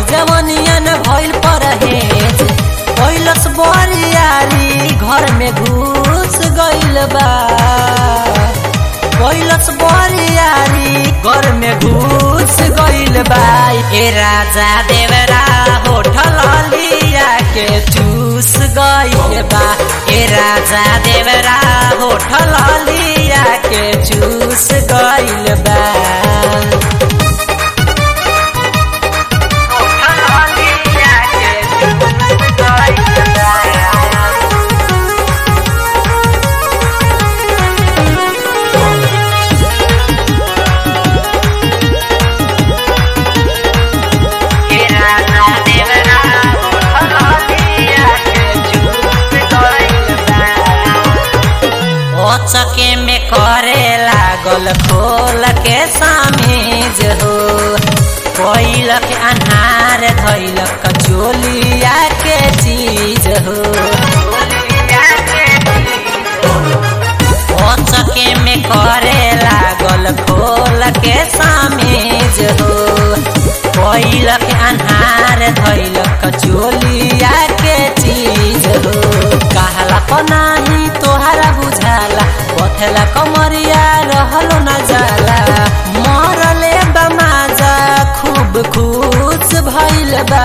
जवनिया न भइल परहेज कैलस बरियारी घर में घुस गइल बा कैलस बरियारी घर में घुस गइल बा ए राजा देवरा होठल लिया के चूस गइल बा ए राजा देवरा होठल लिया के चूस गइल बा चके में करे लागल खोल के सामीज हो कोइलक अन्हार धैलक चोलिया के चीज हो ओ चके में करे लागल खोल के सामीज हो कोइलक अन्हार धैलक चोलिया के चीज हो कहला पनाही तोहरा बुझाला पथला कमरिया रहलो न जाला मरले बमाजा खूब खुश भइल बा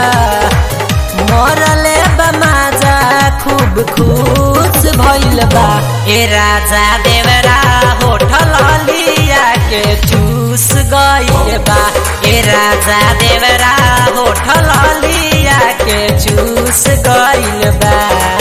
मरले बमाजा खूब खुश भइल बा ए राजा देवरा होठल लिया के चूस गइल बा ए राजा देवरा होठल लिया के चूस गइल बा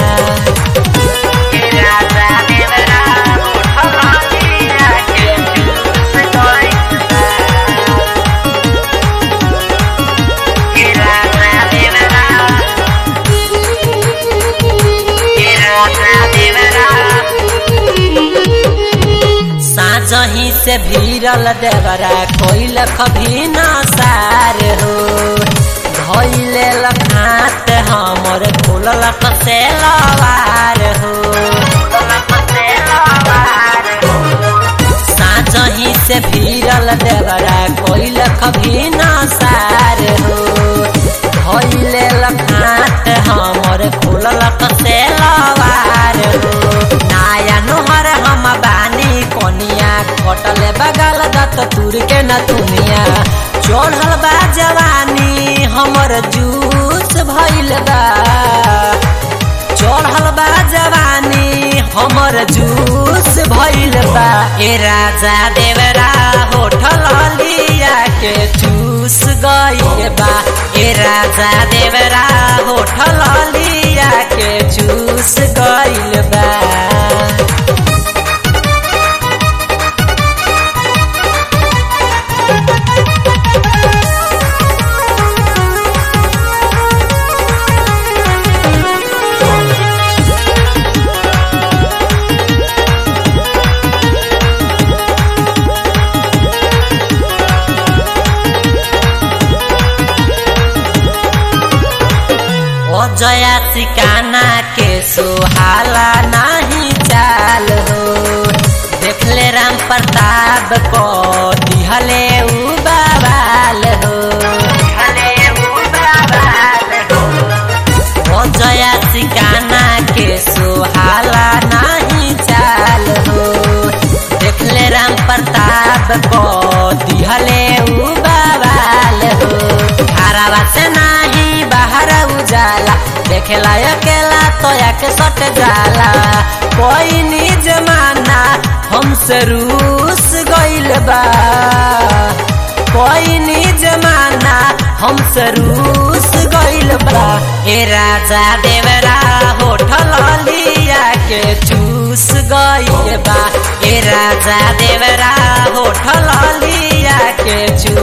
साजही से भीरल देवरा कोइल कभी न सार हो धैले लखात हमर खोलल कसे लवार हो साजही से भीरल देवरा कोइल कभी न सार हो धैले लखात हमर खोलल कसे लवार हो नाया नोहर हम बानी कोनिया कटले बगल दत तुर के न दुनिया चढ़ल बा जवानी हमर जूस भइल बा चढ़ल बा जवानी हमर जूस भइल बा ए राजा देवरा होठल लिया के चूस गइल बा ए राजा देवरा होठल लिया के चूस गइल बा जया सिकाना के सुहाला नहीं चाल हो देखले राम प्रताप को दिहले उ बवाल हो ओ जया सिकाना के सुहाला नहीं चाल हो देखले राम प्रताप को दिहले उ बवाल हो हरावा से नहीं बाहर उजाला देखेला अकेला तो के सट जाला कोई नी जमाना हमसे रूस गइल बा कोई नी जमाना हमसे रूस गइल बा ए राजा देवरा होठल लिया के चूस गइल बा ए राजा देवरा होठल लिया के चूस